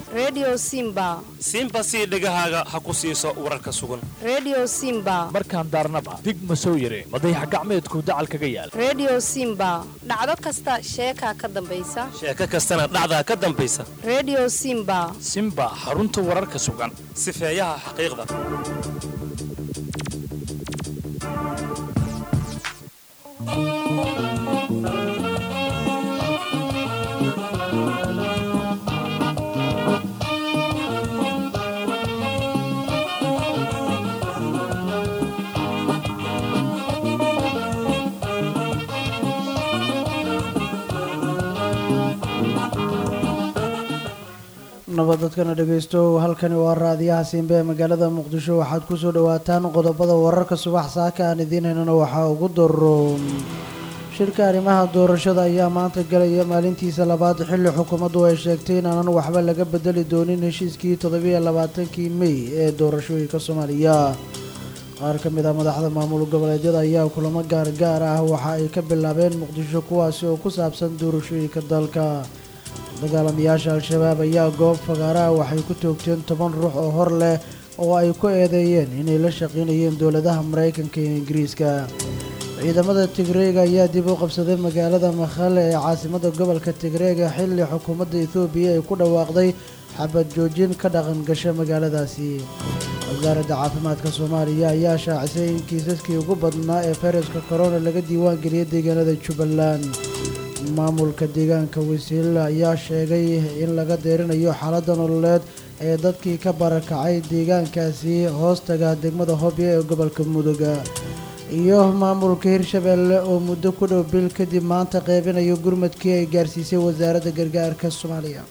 redio simba simba sii dhegahaaga ha ku siiso wararka sugan redio simba markaan daarnaba dig ma soo yare madayax gacmeedku dacal kaga yaal redio simba dhacdo kasta sheekaa ka dambaysa sheeko kastana dhacdaa ka dambaysa redio simba simba xarunta wararka sugan sifeeyaha xaqiiqda nabad dadkana dhegaysto halkani waa raadiyaha siinbe ee magaalada muqdisho waxaad kusoo dhawaataan qodobada wararka subax saaka aan idiin haynana waxaa ugu daroon shirka arrimaha doorashada ayaa maanta galaya maalintiisa labaad xilli xukuumaddu ay sheegtay inaanan waxba laga bedeli doonin heshiiskii toddobiyo labaatankii mey ee doorashooyinka soomaaliya qaar ka mid ah madaxda maamul goboleedyada ayaa kulamo gaargaar ah waxa ay ka bilaabeen muqdisho kuwaasi oo ku saabsan doorashooyinka dalka dagaalamayaasha al-shabaab ayaa goob fagaaraha waxay ku toogteen toban ruux oo hor leh oo ay ku eedeeyeen inay la shaqaynayeen dowladaha maraykanka iyo ingiriiska ciidamada tigreega ayaa dib u qabsaday magaalada makhale ee caasimada gobolka tigreega xilli xukuumadda ethoobiya ay ku dhawaaqday xabad joojin ka dhaqan gasha magaaladaasi wasaaradda caafimaadka soomaaliya ayaa shaacisay in kiisaskii ugu badnaa ee fayraska corona laga diiwaan geliyay deegaanada jubbaland maamulka deegaanka wasiila ayaa sheegay in laga deerinayo xaaladda nololeed ee dadkii ka barakacay deegaankaasi hoostaga degmada hobyo ee gobolka mudoga iyo maamulka hirshabeelle oo muddo ku dhow bil kadib maanta qeybinayo gurmadkii ay gaarsiisay wasaaradda gargaarka soomaaliya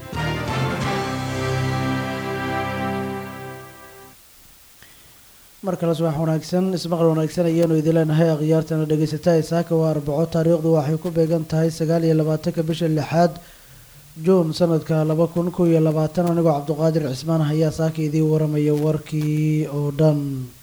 mar kale subax wanaagsan ismaqal wanaagsan ayaanu idin leenahay akhyaartana dhegaysataa isaaka waa arbaco taariikhdu waxay ku beegan tahay sagaal iyo labaatanka bisha lixaad juun sanadka laba kun kow iyo labaatan anigoo cabduqaadir cismaan ayaa saaka idiin waramaya warkii oo dhan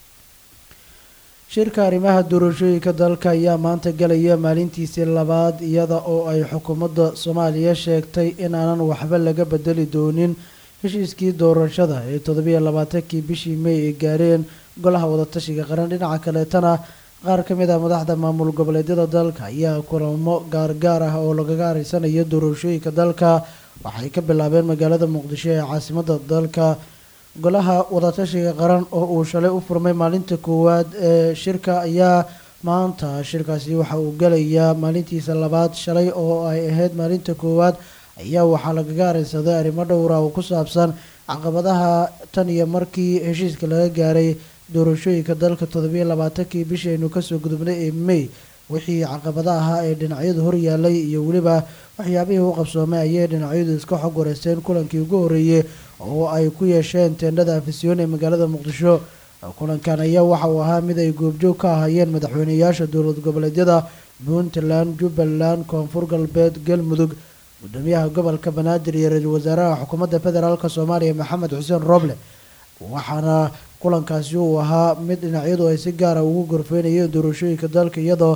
shirka arrimaha doorashooyinka dalka ayaa maanta galaya maalintiisii labaad iyada oo ay xukuumadda soomaaliya sheegtay in aanan waxba laga bedeli doonin heshiiskii doorashada ee toddobiyo labaatankii bishii mey ay gaareen golaha wadatashiga qaran dhinaca kaleetana qaar ka mid ah madaxda maamul goboleedyada dalka ayaa kulamo gaargaar ah oo lagaga areysanayo doorashooyinka dalka waxay ka bilaabeen magaalada muqdisho ee caasimada dalka golaha wadatashiga qaran oo uu shalay u furmay maalinta koowaad ee shirka ayaa maanta shirkaasi waxa uu galayaa maalintiisa labaad shalay oo ay ahayd maalinta koowaad ayaa waxaa lagaga areysaday arrimo dhowra oo ku saabsan caqabadaha tan iyo markii heshiiska laga gaaray doorashooyinka dalka toddobiyo labaatankii bishii aynu kasoo gudubnay ee may wixii caqabada ahaa ee dhinacyadu horyaalay iyo weliba waxyaabihii u qabsoomay ayay dhinacyadu iska xog wareysteen kulankii ugu horreeyey oo ay ku yeesheen teendhada afisyoon ee magaalada muqdisho kulankan ayaa waxa uu ahaa mid ay goobjoog ka ahaayeen madaxweyneyaasha dowlad goboleedyada puntland jubbaland koonfur galbeed galmudug gudoomiyaha gobolka banaadir iyo ra-iisul wasaaraha xukuumadda federaalk soomaaliya maxamed xuseen roble waxaana kulankaasi uu ahaa mid dhinacyadu ay si gaara ugu gorfeynayeen doorashooyinka dalka iyadoo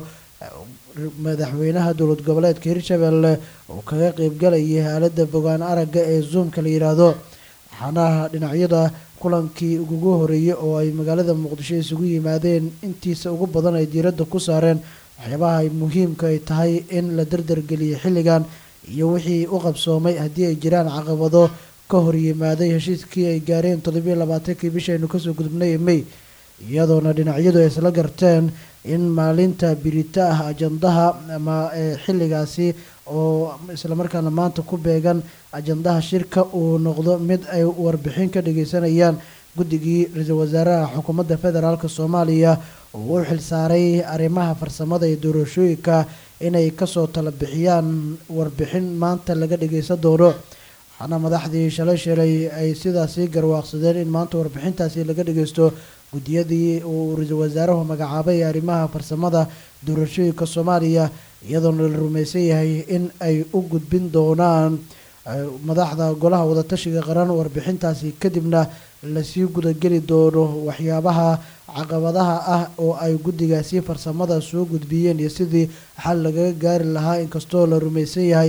madaxweynaha dowlad goboleedka hirshabelle uu kaga qeybgalayay aalada fogaan aragga ee zoomka la yiraahdo waxaana dhinacyada kulankii ugu horeeyey oo ay magaalada muqdisho isugu yimaadeen intiisa ugu badan ay diiradda ku saareen waxyaabaha ay muhiimka ay tahay in la dardargeliyay xilligan iyo wixii u qabsoomay haddii ay jiraan caqabado ka hor yimaaday heshiiskii ay gaareen toddobiyo labaatankii bishaynu kasoo gudubnay ee may iyadoona dhinacyadu ay isla garteen in maalinta birita ah ajandaha ama xilligaasi oo islamarkaana maanta ku beegan ajandaha shirka uu noqdo mid ay warbixin ka dhageysanayaan guddigii ra-iisul wasaaraha xukuumadda federaalk soomaaliya oo u xilsaaray arrimaha farsamada iyo doorashooyinka inay kasoo tala bixiyaan warbixin maanta laga dhageysan doono waxaana madaxdii shalay shalay ay sidaasi garwaaqsadeen in maanta warbixintaasi laga dhageysto guddiyadii uu ra-iisul wasaaruhu magacaabay ee arrimaha farsamada doorashooyinka soomaaliya iyadoona la rumaysan yahay in ay u gudbin doonaan madaxda golaha wadatashiga qaran warbixintaasi kadibna lasii gudageli doono waxyaabaha caqabadaha ah oo ay guddigaasi farsamada soo gudbiyeen iyo sidii xal lagaga gaari lahaa inkastoo la rumaysan yahay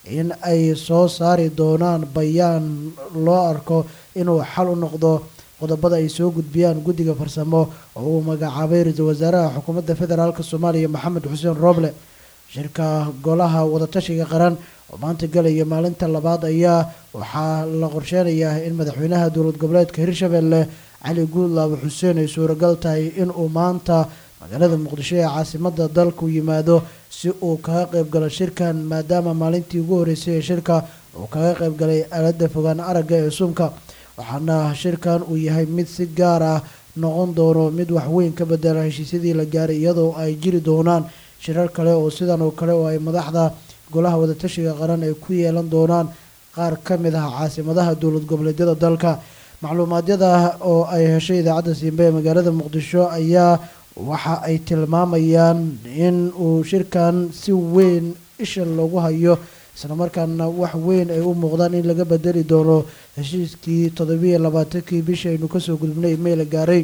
in ay soo saari doonaan bayaan loo arko inuu xal u noqdo qodobada ay soo gudbiyaan guddiga farsamo oo uu magacaabay ra-iisul wasaaraha xukuumadda federaalk soomaaliya maxamed xuseen rooble shirka golaha wadatashiga qaran oo maanta galaya maalinta labaad ayaa waxaa la qorsheynayaa in madaxweynaha dowlad goboleedka hirshabelle cali guudlaabo xuseen ay suuragal tahay inuu maanta magaalada muqdisho ee caasimada dalku yimaado si uu kaga qayb galo shirkan maadaama maalintii ugu horeysay ee shirka uu kaga qayb galay aalada fogaan aragga ee suumka waxaana shirkan uu yahay mid si gaar ah noqon doono mid waxweyn ka bedela heshiisyadii la gaaray iyadoo ay jiri doonaan shirar kale oo sidan oo kale oo ay madaxda golaha wadatashiga qaran ay ku yeelan doonaan qaar ka mid ah caasimadaha dowlad goboleedyada dalka macluumaadyada oo ay heshay idaacadda siimbe ee magaalada muqdisho ayaa waxa ay tilmaamayaan in uu shirkan si weyn isha loogu hayo islamarkaana wax weyn ay u muuqdaan in laga bedeli doono heshiiskii toddobiiyo labaatankii bishii aynu kasoo gudubnay may la gaaray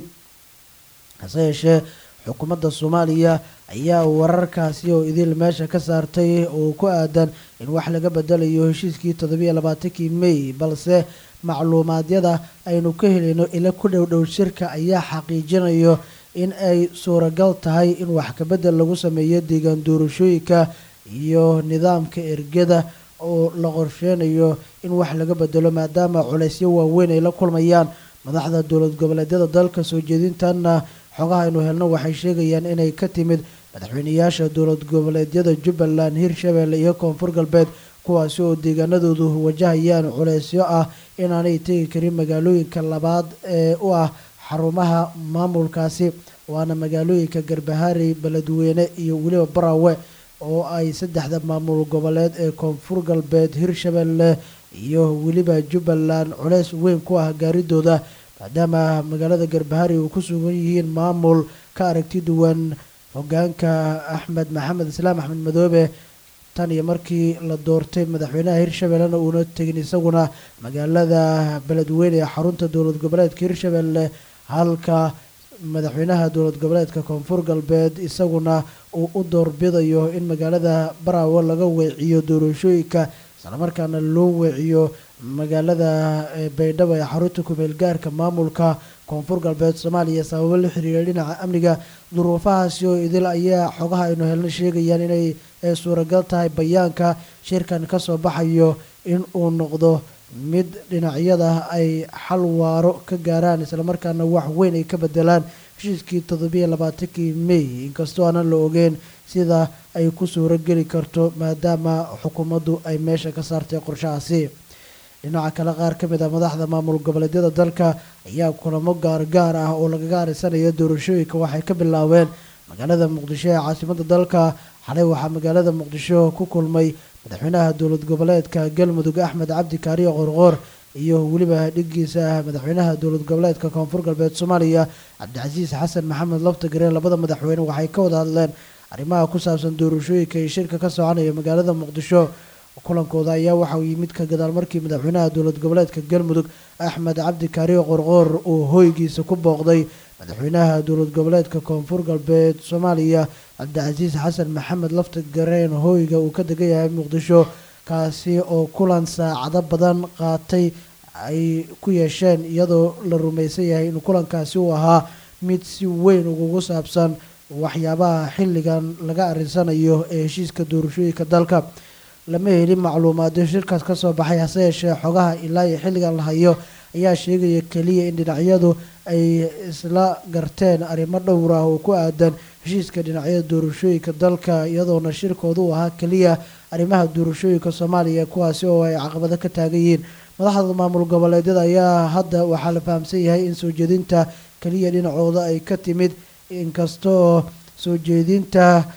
hase yeeshee xukuumadda soomaaliya ayaa wararkaasi oo idil meesha ka saartay oo ku aadan in wax laga bedelayo heshiiskii toddobiiyo labaatankii may balse macluumaadyada aynu ka helayno ila ku dhow dhow shirka ayaa xaqiijinayo in ay suuragal tahay in wax kabedel lagu sameeyo deegaan doorashooyinka iyo nidaamka ergada oo la qorsheynayo in wax laga bedelo maadaama culeysyo waaweyn ay la kulmayaan madaxda dowlad goboleedyada dalka soo jeedintanna xogaha aynu helno waxay sheegayaan inay ka timid madaxweyneyaasha dowlad goboleedyada jubbaland hirshabelle iyo koonfur galbeed kuwaasi oo deegaanadoodu wajahayaan culeysyo ah inaanay tegi karin magaalooyinka labaad ee u ah xarumaha maamulkaasi waana magaalooyinka garbaharey beledweyne iyo weliba barawe oo ay saddexda maamul goboleed ee koonfur galbeed hirshabelle iyo weliba jubbaland culeys weyn ku ah gaaridooda maadaama magaalada garbahari uu ku sugan yihiin maamul ka aragti duwan hogaanka axmed maxamed islaam axmed madoobe tan iyo markii la doortay madaxweynaha hirshabellena uuna tegin isaguna magaalada beledweyne ee xarunta dowlad goboleedka hirshabelle halka madaxweynaha dowlad goboleedka koonfur galbeed isaguna uu u doorbidayo in magaalada baraawo laga weeciyo doorashooyinka islamarkaana loo weeciyo magaalada baydhabo ee xarunta kumeel gaarka maamulka koonfur galbeed soomaaliya sababo la xiriira dhinaca amniga duruufahaasi oo idil ayaa xogaha aynu helno sheegayaan inay suuragal tahay bayaanka shirkan kasoo baxayo in uu noqdo mid dhinacyada ay xal waaro ka gaaraan islamarkaana wax weyn ay ka bedelaan heshiiskii toddobiiyo labaatankii may inkastoo aanan la ogeyn sida ay ku suuro geli karto maadaama xukuumaddu ay meesha ka saartay qorshahaasi dhinaca kale qaar ka mid ah madaxda maamul goboleedyada dalka ayaa kulamo gaargaar ah oo lagaga arisanayo doorashooyinka waxay ka bilaabeen magaalada muqdisho ee caasimada dalka xalay waxaa magaalada muqdisho ku kulmay madaxweynaha dowlad goboleedka galmudug axmed cabdi kaariyo qorqoor iyo weliba dhigiisa madaxweynaha dowlad goboleedka koonfur galbeed soomaaliya cabdicasiis xasan maxamed laftagareen labada madaxweyne waxay ka wada hadleen arrimaha ku saabsan doorashooyinka iyo shirka ka soconaya magaalada muqdisho kulankooda ayaa waxa uu yimid ka gadaal markii madaxweynaha dowlad goboleedka galmudug axmed cabdi kaariyo qorqoor uu hoygiisa ku booqday madaxweynaha dowlad goboleedka koonfur galbeed soomaaliya cabdicasiis xasan maxamed laftagareen hoyga uu ka degan yahay muqdisho kaasi oo kulan saacado badan qaatay ay ku yeesheen iyadoo la rumaysan yahay in kulankaasi uu ahaa mid si weyn ugugu saabsan waxyaabaha xilligan laga arinsanayo ee heshiiska doorashooyinka dalka lama helin macluumaadyo shirkaas kasoo baxay hase yeeshee xogaha ilaa iyo xilligan la hayo ayaa sheegaya keliya in dhinacyadu ay isla garteen arrimo dhowr ah oo ku aadan heshiiska dhinacyada doorashooyinka dalka iyadoona shirkooda u ahaa keliya arrimaha doorashooyinka soomaaliya kuwaasi oo ay caqabado ka taagan yihiin madaxda maamul goboleedyada ayaa hadda waxaa la fahamsan yahay in soo jeedinta keliya dhinacooda ay ka timid inkastoo soo jeedinta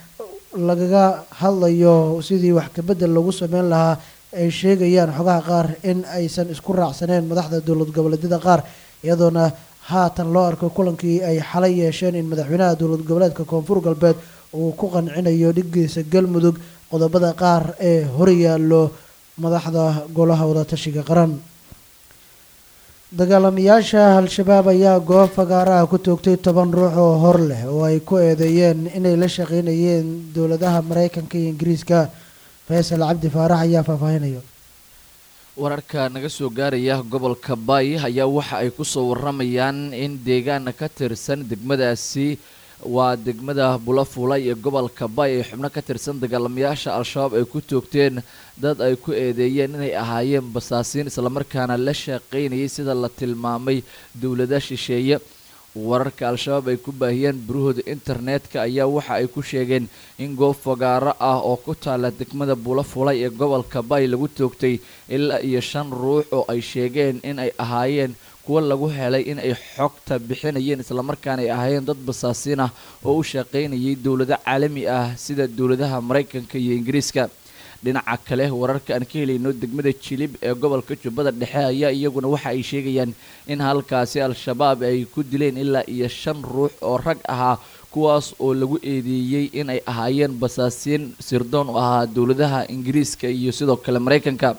lagaga hadlayo sidii wax kabedel lagu sameyn lahaa ay sheegayaan xogaha qaar in aysan isku raacsaneen madaxda dowlad goboleedyada qaar iyadoona haatan loo arko kulankii ay xalay yeesheen in madaxweynaha dowlad goboleedka koonfur galbeed uu ku qancinayo dhigiisa galmudug qodobada qaar ee horyaallo madaxda golaha wadatashiga qaran dagaalamayaasha al-shabaab ayaa goob fagaaraha ku toogtay toban ruux oo hor leh oo ay ku eedeeyeen inay la shaqeynayeen dowladaha mareykanka iyo ingiriiska faysal cabdi faarax ayaa faahfaahinaya wararka naga soo gaaraya gobolka baay ayaa waxa ay kusoo waramayaan in deegaana ka tirsan degmadaasi waa degmada bulafulay ee gobolka baay ee xubno ka tirsan dagaalamayaasha al-shabaab ay ku toogteen dad ay ku eedeeyeen inay ahaayeen basaasiin islamarkaana la shaqaynayay sida la tilmaamay dowlada shisheeye wararka al-shabaab ay ku baahiyeen burahooda internetka ayaa waxa ay ku sheegeen in goob fagaaro ah oo ku taala degmada bulafulay ee gobolka baay lagu toogtay ilaa iyo shan ruux oo ay sheegeen in ay ahaayeen kuwa lagu helay in ay xogta bixinayeen islamarkaana ay ahaayeen dad basaasiin ah oo u shaqaynayay dowlado caalami ah sida dowladaha maraykanka iyo ingiriiska dhinaca kale wararka aan ka helayno degmada jilib ee gobolka jubbada dhexe ayaa iyaguna waxa ay sheegayaan in halkaasi al-shabaab ay ku dileen ilaa iyo shan ruux oo rag ahaa kuwaas oo lagu eedeeyey in ay ahaayeen basaasiin sirdoon u ahaa dowladaha ingiriiska iyo sidoo kale maraykanka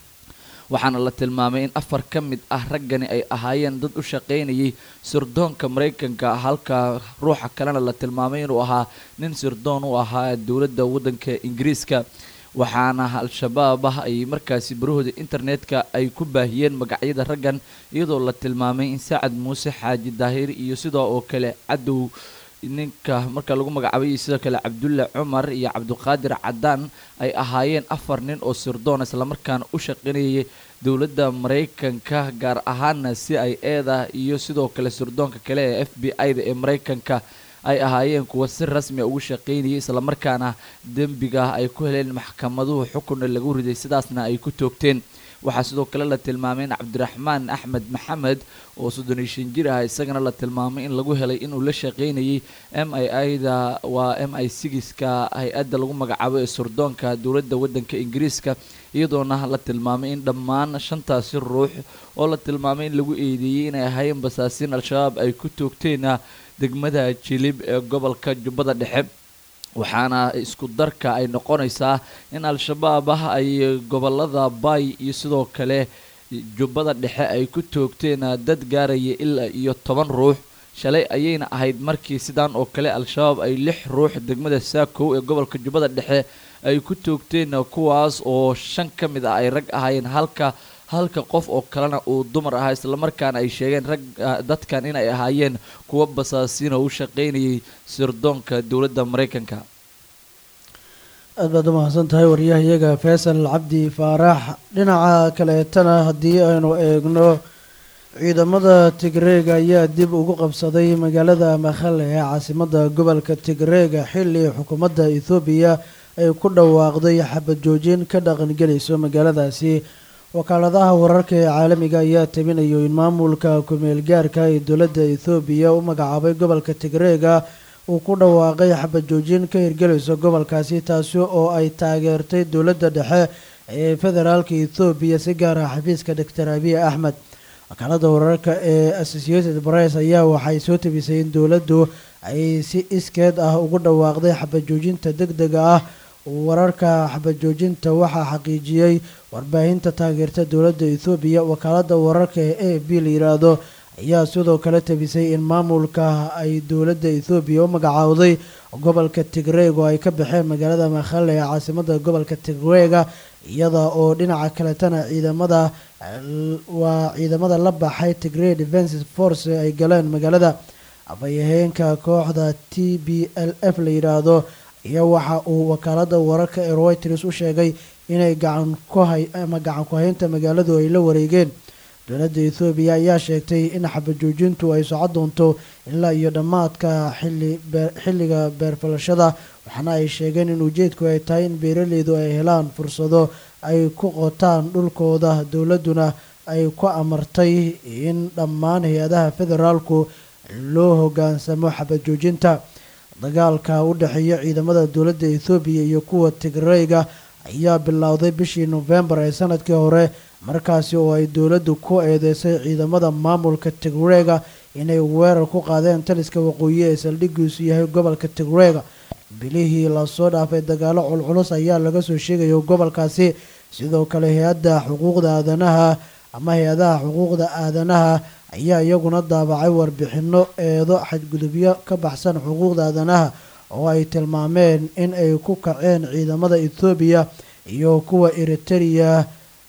waxaana la tilmaamay in afar ka mid ah raggani ay ahaayeen dad u shaqaynayay sirdoonka maraykanka halka ruuxa kalena la tilmaamay inuu ahaa nin sirdoon u ahaa dowladda waddanka ingiriiska waxaana al-shabaab ah ay markaasi barahooda internetka ay ku baahiyeen magacyada raggan iyadoo la tilmaamay in sacad muuse xaaji daahir iyo sidoo oo kale cadow ninka marka lagu magacaabay sidoo kale cabdulle cumar iyo cabdiqaadir cadaan ay ahaayeen afar nin oo sirdoon islamarkaana u shaqaynayay dowladda maraykanka gaar ahaana si ay eeda iyo sidoo kale sirdoonka kale ee f b i-da ee maraykanka ay ahaayeen kuwa si rasmia ugu shaqaynayay islamarkaana dembiga ay ku heleen maxkamaduhu xukunna lagu riday sidaasna ay ku toogteen waxaa sidoo kale la tilmaamay in cabdiraxmaan axmed maxamed oo soddon iyo shan jir ah isagana la tilmaamay in lagu helay inuu la shaqaynayay m i i-da waa m i sigiska hay-adda lagu magacaabo ee surdoonka dowladda waddanka ingiriiska iyadoona la tilmaamay in dhammaan shantaasi ruux oo la tilmaamay in lagu eedeeyey inay ahaayeen basaasiin al-shabaab ay ku toogteen degmada jilib ee gobolka jubbada dhexe waxaana isku darka ay noqonaysaa in al-shabaab ah ay gobolada baay iyo sidoo kale jubbada dhexe ay ku toogteen dad gaaraya ilaa iyo toban ruux shalay ayayna ahayd markii sidaan oo kale al-shabaab ay lix ruux degmada saakow ee gobolka jubbada dhexe ay ku toogteen kuwaas oo shan ka mid ah ay rag ahaayeen halka halka qof oo kalena uu dumar ahaa islamarkaana ay sheegeen rag dadkan inay ahaayeen kuwa basaasiin oo u shaqaynayay sirdoonka dowladda maraykanka aad baad u mahadsan tahay waryahayaga faysal cabdi faarax dhinaca kaleetana haddii aynu eegno ciidamada tigreega ayaa dib ugu qabsaday magaalada makhale ee caasimadda gobolka tigreega xilli xukuumadda ethoobiya ay ku dhawaaqday xabad joojin ka dhaqangelayso magaaladaasi wakaaladaha wararka ee caalamiga ayaa tabinayo in maamulka ku-meel gaarka ee dowladda ethoobiya u magacaabay gobolka tigreega uu ku dhawaaqay xabad joojin ka hirgelayso gobolkaasi taasi oo ay taageertay dowladda dhexe ee federaalka ethoobiya si gaar ah xafiiska doctor abiy axmed wakaalada wararka ee associated press ayaa waxay soo tabisay in dowladdu ay si iskeed ah ugu dhawaaqday xabad joojinta deg dega ah wararka xabad joojinta waxaa xaqiijiyey warbaahinta taageerta dowladda ethoobiya wakaalada wararka ee a b la yiraahdo ayaa sidoo kale tabisay in maamulka ay dowladda ethoobiya u magacaawday gobolka tigreeg oo ay ka baxeen magaalada makhale ee caasimada gobolka tigreega iyada oo dhinaca kaletana ciidamada waa ciidamada la baxay tigrey defense force ay galeen magaalada afhayaheenka kooxda t b l f la yidhaahdo iyo waxa uu wakaalada wararka ee reuters u sheegay inay gacan ku hay ama gacan ku-haynta magaaladu ay la wareegeen dowladda ethoobiya ayaa sheegtay in xabajoojintu ay socon doonto ilaa iyo dhammaadka xili xilliga beerfalashada waxaana ay sheegeen in ujeedku ay tahay in beeraleydu ay helaan fursado ay ku qotaan dhulkooda dowladduna ay ku amartay in dhammaan hay-adaha federaalku loo hogaansamo xabajoojinta dagaalka u dhexeeya ciidamada dowladda ethoobiya iyo kuwa tigreyga ayaa bilowday bishii nofembar ee sanadkii hore markaasi oo ay dowladdu ku eedeysay ciidamada maamulka tigreega inay weerar ku qaadeen taliska waqooyi ee saldhigiisu yahay gobolka tigreega bilihii lasoo dhaafay dagaalo culculus ayaa laga soo sheegaya gobolkaasi sidoo kale hay-adda xuquuqda aadanaha ama hay-adaha xuquuqda aadanaha ayaa iyaguna daabacay warbixino eedo xadgudubyo ka baxsan xuquuqda aadanaha oo ay tilmaameen in ay ku kaceen ciidamada ethoobiya iyo kuwa eritereya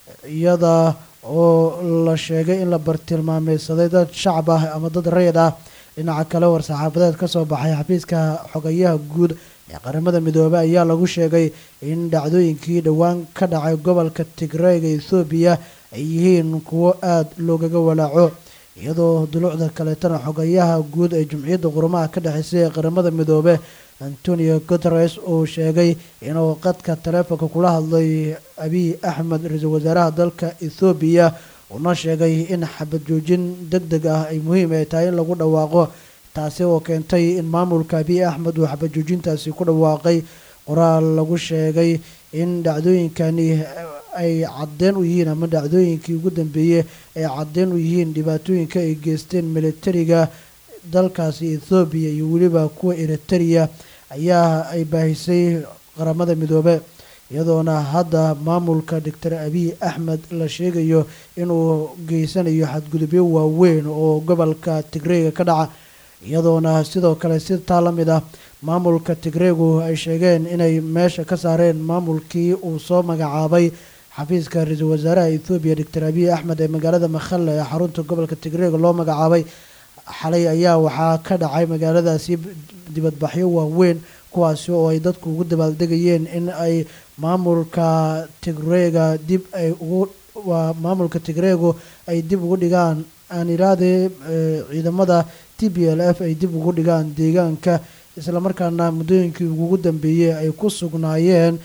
iyada oo la sheegay in la bartilmaameysaday dad shacab ah ama dad rayid ah dhinaca kale war-saxaafadeed ka soo baxay xafiiska xogayaha guud ee qaramada midoobey ayaa lagu sheegay in dhacdooyinkii dhowaan ka dhacay gobolka tigreega ethoobiya ay yihiin kuwo aada loogaga walaaco iyadoo dulucda kaleetana xogayaha guud ee jumciyadda qurumaha ka dhexeysay ee qaramada midoobe antonio guteres uu sheegay inuu qadka taleefonka kula hadlay abiy axmed ra-iisul wasaaraha dalka ethoobiya uuna sheegay in xabad joojin deg deg ah ay muhiim ay tahay in lagu dhawaaqo taasi oo keentay in maamulka abiy axmed uu xabad joojintaasi ku dhawaaqay qoraal lagu sheegay in dhacdooyinkani ay cadeen u yihiin ama dhacdooyinkii ugu dambeeyey ay cadeen u yihiin dhibaatooyinka ay geysteen militariga dalkaasi ethoobiya iyo weliba kuwa eritereya ayaa ay baahisay qaramada midoobe iyadoona hadda maamulka doctor abiy axmed la sheegayo inuu geysanayo xadgudubyo waaweyn oo gobolka tigreega ka dhaca iyadoona sidoo kale si taa la mid ah maamulka tigreegu ay sheegeen inay meesha ka saareen maamulkii uu soo magacaabay xafiiska ra-iisul wasaaraha ethoobiya doctor abiy axmed ee magaalada makhale ee xarunta gobolka tigreega loo magacaabay xalay ayaa waxaa ka dhacay magaaladaasi dibadbaxyo waaweyn kuwaasi oo ay dadku ugu dabaaldegayeen in ay maamulka tigreega dib ay ugu waa maamulka tigreegu ay dib ugu dhigaan aan iraade ciidamada t b l f ay dib ugu dhigaan deegaanka islamarkaana muddooyinkii ugu dambeeyey ay ku sugnaayeen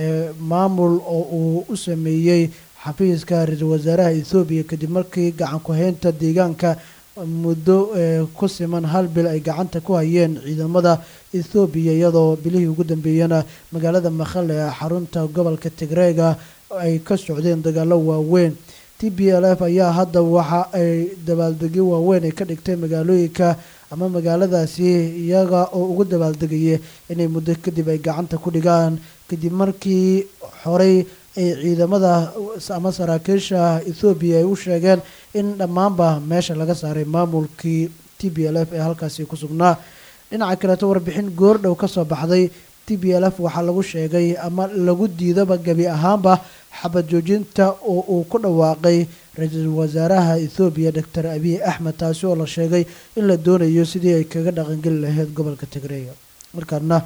maamul oo uu u sameeyey xafiiska ra-iisul wasaaraha ethoobiya kadib markii gacan ku-haynta deegaanka muddo ku siman hal bil ay gacanta ku hayeen ciidamada ethoobiya iyadoo bilihii ugu dambeeyana magaalada makhale ee xarunta gobolka tigreega ay ka socdeen dagaalo waaweyn t b l f ayaa hadda waxa ay dabaaldegyo waaweyn ay ka dhigtay magaalooyinka ama magaaladaasi iyaga oo ugu dabaaldegaya inay muddo kadib ay gacanta ku dhigaan kadib markii horey ay ciidamada ama saraakiisha ethoobiya ay u sheegeen in dhammaanba meesha laga saaray maamulkii t b l f ee halkaasi ku sugnaa dhinaca kaleeto warbixin goordhow ka soo baxday t b l f waxaa lagu sheegay ama lagu diidaba gebi ahaanba xabad joojinta oo uu ku dhawaaqay ra-iisul wasaaraha ethoobiya doctor abiy axmed taasi oo la sheegay in la doonayo sidii ay kaga dhaqangeli lahayd gobolka tigreega markaana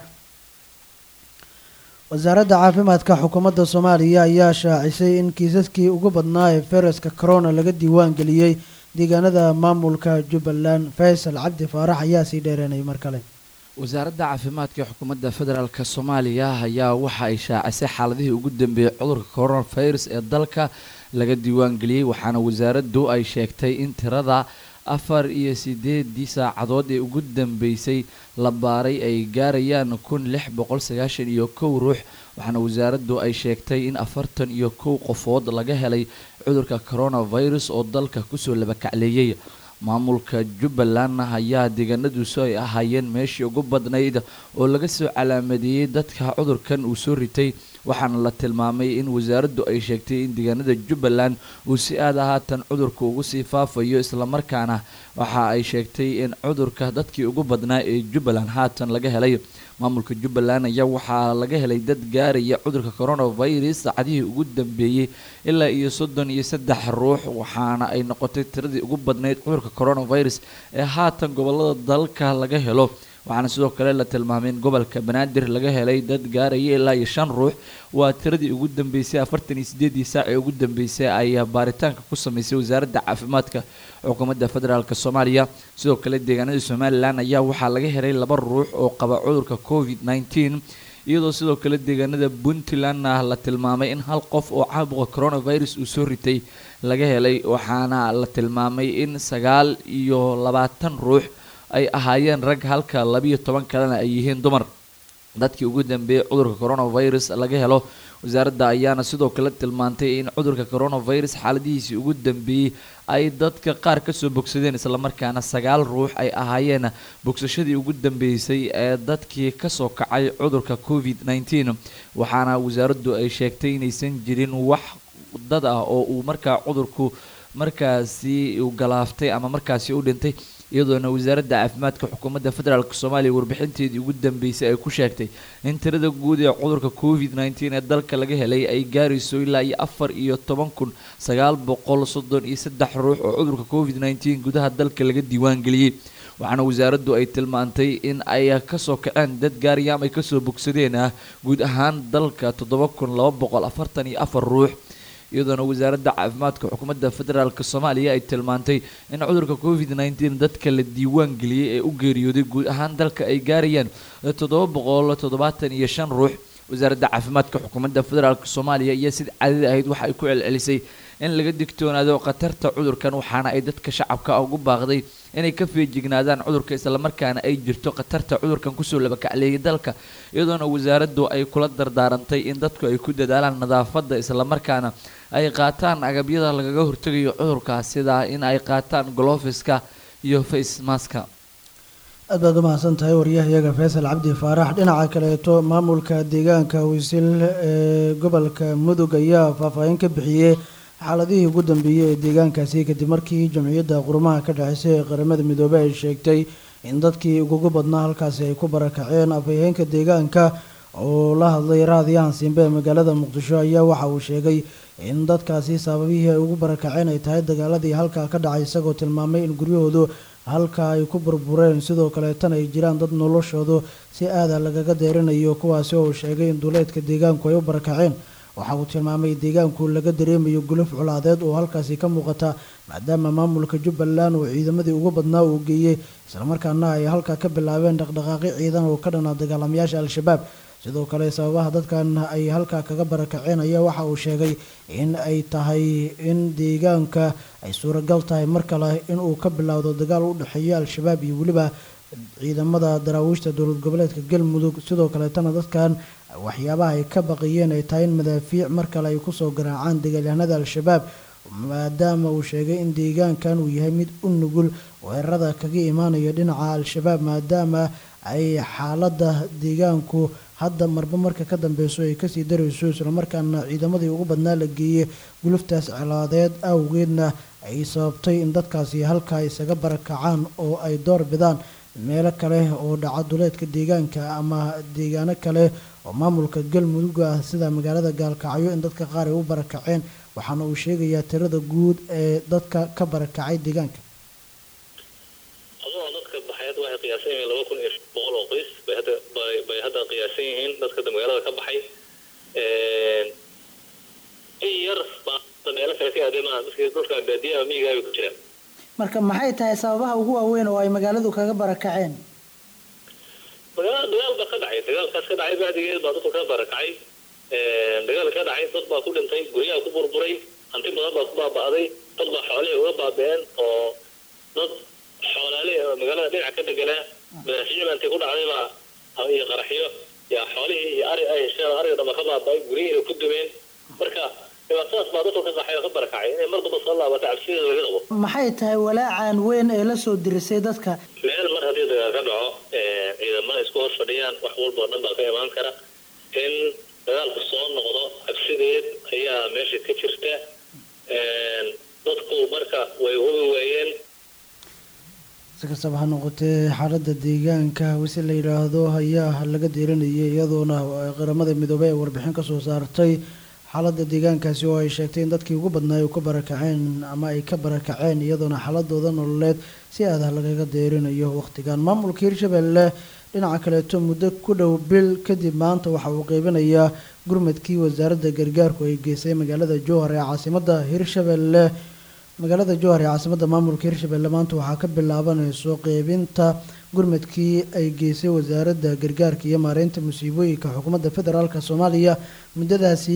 wasaaradda caafimaadka xukuumadda soomaaliya ayaa shaacisay in kiisaskii ugu badnaa ee fayraska corona laga diiwaan geliyey deegaanada maamulka jubbaland faysal cabdi faarax ayaa sii dheereenay mar kale wasaaradda caafimaadka xukuumadda federaalk soomaaliya ayaa waxa ay shaacisay xaaladihii ugu dambeeyey cudurka coronavirus ee dalka laga diiwaangeliyey waxaana wasaaraddu ay sheegtay in tirada afar iyo sideedii saacadood ee ugu dambeysay la baaray ay gaarayaan kun lix boqol sagaashan iyo kow ruux waxaana wasaaraddu ay sheegtay in afartan iyo kow qofood laga helay cudurka coronavirus oo dalka kusoo labakacleeyey maamulka jubbaland ayaa deegaanaduusu ay ahaayeen meeshii ugu badnayd oo laga soo calaamadeeyey dadka cudurkan uu soo ritay waxaana la tilmaamay in wasaaraddu ay sheegtay in deegaanada jubbaland uu si aada haatan cudurka ugu sii faafayo islamarkaana waxa ay sheegtay in cudurka dadkii ugu badnaa ee jubbaland haatan laga helay maamulka jubbaland ayaa waxaa laga helay dad gaaraya cudurka coronavirus saacadihii ugu dambeeyey ilaa iyo soddon iyo saddex ruux waxaana ay noqotay tiradii ugu badnayd cudurka coronavirus ee haatan gobolada dalka laga helo waxaana sidoo kale la tilmaamay in gobolka banaadir laga helay dad gaaraya ilaa iyo shan ruux waa tiradii ugu dambeysay afartan iyo sideedii saac ee ugu dambeysay ayaa baaritaanka ku sameysay wasaaradda caafimaadka xukuumadda federaalk soomaaliya sidoo kale deegaanada somalilan ayaa waxaa laga helay laba ruux oo qaba cudurka covid nneteen iyadoo sidoo kale deegaanada puntlandna la tilmaamay in hal qof oo caabuqa coronavirus uu soo ritay laga helay waxaana la tilmaamay in sagaal iyo labaatan ruux ay ahaayeen rag halka labiyo toban kalena ay yihiin dumar dadkii ugu dambeeyey cudurka coronavirus laga helo wasaaradda ayaana sidoo kale tilmaantay in cudurka coronavirus xaaladihiisii ugu dambeeyey ay dadka qaar kasoo bogsadeen islamarkaana sagaal ruux ay ahaayeen bogsashadii ugu dambeysay ee dadkii kasoo kacay cudurka covid nneteen waxaana wasaaraddu ay sheegtay inaysan jirin wax dad ah oo uu markaa cudurku markaasi uu galaaftay ama markaasi u dhintay iyadoona wasaaradda caafimaadka xukuumadda federaalk soomaaliya warbixinteedii ugu dambeysay ay ku sheegtay in tirada guud ee cudurka covid nneteen ee dalka laga helay ay gaarayso ilaa iyo afar iyo toban kun sagaal boqol soddon iyo saddex ruux oo cudurka covid nneteen gudaha dalka laga diiwaangeliyey waxaana wasaaraddu ay tilmaantay in ay kasoo kaceen dad gaariyaam ay kasoo bogsadeen ah guud ahaan dalka toddoba kun laba boqol afartan iyo afar ruux iyadoona wasaaradda caafimaadka xukuumadda federaalk soomaaliya ay tilmaantay in cudurka covid nneteen dadka la diiwaan geliyey ee u geeriyooday guud ahaan dalka ay gaarayaan toddoba boqol toddobaatan iyo shan ruux wasaaradda caafimaadka xukuumadda federaalk soomaaliya iyo sida caadada ahayd waxa ay ku celcelisay in laga digtoonaado khatarta cudurkan waxaana ay dadka shacabka ugu baaqday inay ka feejignaadaan cudurka islamarkaana ay jirto khatarta cudurkan kusoo labakacleeyay dalka iyadoona wasaaraddu ay kula dardaarantay in dadku ay ku dadaalaan nadaafadda islamarkaana ay qaataan agabyada lagaga hortegayo cudurkaas sida in ay qaataan golofiska iyo face maska aad baad u mahadsan tahay waryahayaga faysal cabdi faarax dhinaca kaleeto maamulka deegaanka wisil ee gobolka mudug ayaa faahfaahin ka bixiyey xaaladihii ugu dambeeyey ee deegaankaasi kadib markii jamciyadda qurumaha ka dhexeysay ee qaramada midoobey ay sheegtay in dadkii ugugu badnaa halkaasi ay ku barakaceen afhayeenka deegaanka oo la hadlay raadiyahan simbe ee magaalada muqdisho ayaa waxa uu sheegay in dadkaasi sababihii ay ugu barakaceen ay tahay dagaaladii halkaa ka dhacay isagoo tilmaamay in guryahoodu halkaa ay ku burbureen sidoo kaleetana ay jiraan dad noloshoodu si aada lagaga deerinayo kuwaasi oo uu sheegay in duleedka deegaanku ay u barakaceen waxa uu tilmaamay deegaanku laga dareemayo guluf culaadeed oo halkaasi ka muuqata maadaama maamulka jubbaland uu ciidamadii ugu badnaa uu geeyey islamarkaana ay halkaa ka bilaabeen dhaqdhaqaaqi ciidan oo ka dhanaa dagaalamayaasha al-shabaab sidoo kale sababaha dadkan ay halkaa kaga barakaceen ayaa waxa uu sheegay in ay tahay in deegaanka ay suuragal tahay mar kale inuu ka bilowdo dagaal u dhexeeya al-shabaab iyo weliba ciidamada daraawiishta dowlad goboleedka galmudug sidoo kaleetana dadkan waxyaabaha ay ka baqiyeen ay tahay in madaafiic mar kale ay kusoo garaacaan dagaalyahanada al-shabaab maadaama uu sheegay in deegaankan uu yahay mid u nugul weerarada kaga imaanayo dhinaca al-shabaab maadaama ay xaaladda deegaanku hadda marba marka ka dambeyso ay kasii darayso islamarkaana ciidamadii ugu badnaa la geeyey guluftaas cilaadeed awgeedna ay sababtay in dadkaasi halkaa isaga barakacaan oo ay door bidaan meelo kale oo dhaca duleedka deegaanka ama deegaano kale oo maamulka galmudug ah sida magaalada gaalkacyo in dadka qaar ay u barakaceen waxaana uu sheegayaa tirada guud ee dadka ka barakacay deegaanka adoo dadka baxay hadda waxay qiyaasan yihiin laba kun iyo shan boqol oo qoys bay hadda bay bay hadda qiyaasan yihiin dadka hadda magaalada ka baxay in yar baa hadda meelo kale ka aaday maaha dadka dhulka baadiyaha miyigaa bay ku jiraan marka maxay tahay sababaha ugu waaweyn oo ay magaaladu kaga barakaceen magaalada dagaal baa ka dhacay dagaalkaas ka dhacay bacdigeed baa dadku ka barakacay dagaal ka dhacay dad baa ku dhintay guryaha ku burburay hanti badan baa ku baaba'day dad baa xoolihii uga baaba'een oo dad xoolaale oo magaalada dhinaca ka deganaa madaxiyada intay ku dhacday baa iyo qaraxyo yaa xoolihii iyo ari ay hesheen ariga dhama ka baaba'ay guryihiina ku dumeen marka dhibaatadaas baa dadku ka qaxay oo ka barakacay inay mar damba soo laabata cabsideeda laga qabo maxay tahay walaacan weyn ee la soo dirisay dadka meel mar haddii dagaal ka dhaco ciidamada isku hor fadhiyaan wax walba oo dhan baa ka imaan kara in dagaalku soo noqdo cabsideed ayaa meesha ka jirta dadku marka way hubi waayeen si kastaba ha noqotee xaaladda deegaanka wisi la yidhaahdo ayaa laga deeranayay iyadoona qaramada midoobey ay warbixin ka soo saartay xaaladda deegaankaasi oo ay sheegtay in dadkii ugu badnaa ay ku barakaceen ama ay ka barakaceen iyadoona xaaladooda nololeed si aada lagaga deerinayo wakhtigan maamulka hirshabelle dhinaca kaleeto muddo ku dhow bil kadib maanta waxa uu qeybinayaa gurmadkii wasaaradda gargaarku ay geysay magaalada jowhar ee caasimadda hirshabelle magaalada jowhar ee caasimadda maamulka hirshabelle maanta waxaa ka bilaabanayso qeybinta gurmadkii ay geysay wasaaradda gargaarka iyo maareynta musiibooyinka xukuumadda federaalk soomaaliya muddadaasi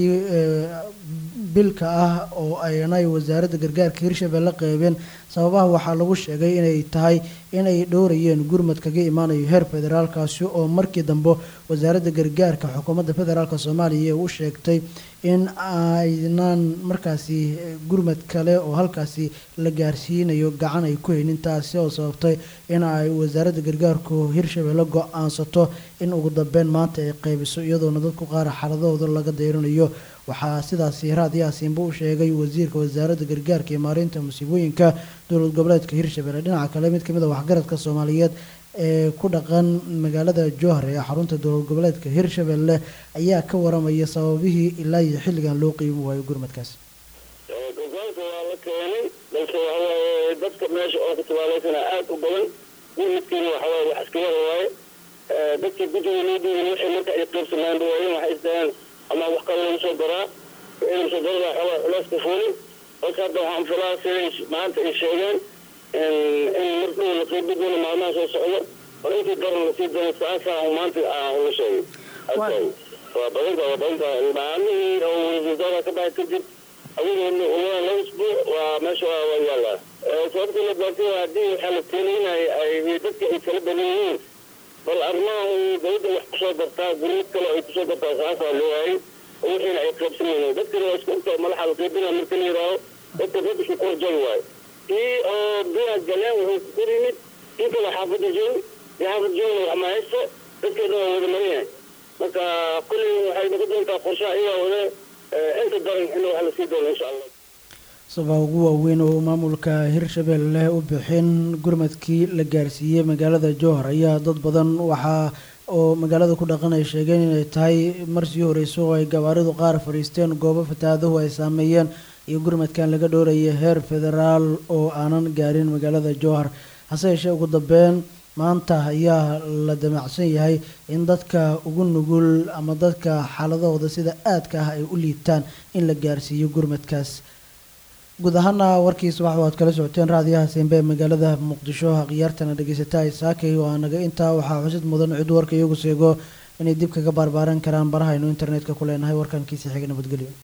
bilka ah oo aynay wasaaradda gargaarka hirshabelle qeybeen sababaha waxaa lagu sheegay inay tahay inay dhowrayeen gurmad kaga imaanayo heer federaalkaasi oo markii dambe wasaaradda gargaarka xukuumadda federaalk soomaaliya u sheegtay in aynan markaasi gurmad kale oo halkaasi la gaarsiinayo gacan ay ku haynin taasi oo sababtay in ay wasaaradda gargaarku hirshabelle go-aansato in ugu dambeyn maanta ay qeybiso iyadoona dadku qaar xaaladahooda laga deyrinayo waxaa sidaasi raad yaasiinba u sheegay wasiirka wasaaradda gargaarka iyo maareynta musiibooyinka dowlad goboleedka hirshabelle dhinaca kale mid kamid a waxgaradka soomaaliyeed ee ku dhaqan magaalada jowhar ee xarunta dowlad goboleedka hirshabelle ayaa ka waramaya sababihii ilaa iyo xilligan loo qiimi waayo gurmadkaas gurgaanka waa la keenay balse waxawaaye dadka meesha oo ku tabaaleysana aada u badan gurmadkiina waxawaaye wax iska yar waaye dadkii guddiga loo dhiibin waxay marka ay qaybsamaan dhawaayeen waxay isdaheen ama wax kale lagu soo daraa wixii lagu soo darada waxawaaye culeyska fuulin marka hadda waxaan filaa siday maanta ay sheegeen in mar dhow la qeybi doono maalmaha soo socda bal intii daran lasii doono saasaa maanta aan ula sheegay waa badanta waa badanta maalmihii oo wasaara ka baxay kadib adigoo ulaa laba isbuuc waa meesha waa waa yaallaa sababta la baartay waa haddii waxaa la keenaynaya ay dadka ay kala badan yihiin bal arrimaha dawladda wax kusoo dartaa gurmad kale ay kusoo dartaa saasaa loo waayay oo wixiina ay qaybsamayeen dadkana waa isku inta madaxa la qaybina marka la yidhaaho dadka dad isku korjay waayo kii oo biyaha galeen wuxuu ku yimid kii kale xaafadda joog iyo xaafadda joogna wax ma haysto dadkeedna waa wada maran yahay marka kulli waxay noqon doontaa qorshaha iyaa wada inta daran in wax lasii doono insha allah sabaa ugu waaweyn oo maamulka hirshabelle u bixin gurmadkii la gaarsiiyey magaalada jowhar ayaa dad badan waxaa oo magaalada ku dhaqan ay sheegeen inay tahay marsii horeyso oo ay gabaaridu qaar fadhiisteen goobo fatahaadahu ay saameeyeen iyo gurmadkan laga dhoorayay heer federaal oo aanan gaarin magaalada jowhar hase yeeshee ugu dambeyn maanta ayaa la damacsan yahay in dadka ugu nugul ama dadka xaaladahooda sida aadka ah ay u liibtaan in la gaarsiiyo gurmadkaas guud ahaana warkiisa waxa waad kala socoteen raadiyaha simbe ee magaalada muqdisho khiyaartana dhegeysataa saakay oo anaga intaa waxaa xusid mudan cid warka iyagu seego inay dib kaga baarbaaran karaan barahaynu internetka ku leenahay warkankiisa xiga nabadgelyo